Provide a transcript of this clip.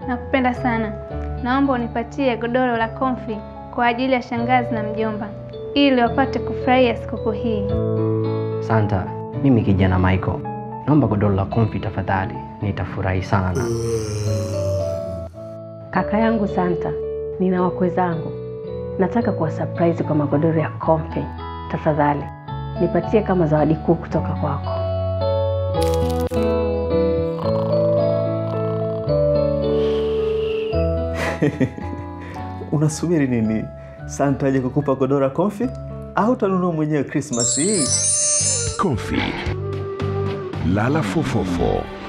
nakupenda sana. Naomba unipatie godoro la komfi kwa ajili ya shangazi na mjomba ili wapate kufurahia sikukuu hii. Santa, mimi kijana Michael, naomba godoro la komfi tafadhali, nitafurahi sana. Kaka yangu Santa, nina wakwe zangu, nataka kuwa surprise kwa magodoro ya komfi. Tafadhali nipatie kama zawadi kuu kutoka kwako. Unasubiri nini? Santa aje kukupa godora komfi au utanunua mwenyewe Krismasi hii? Comfy. Lala fofofo.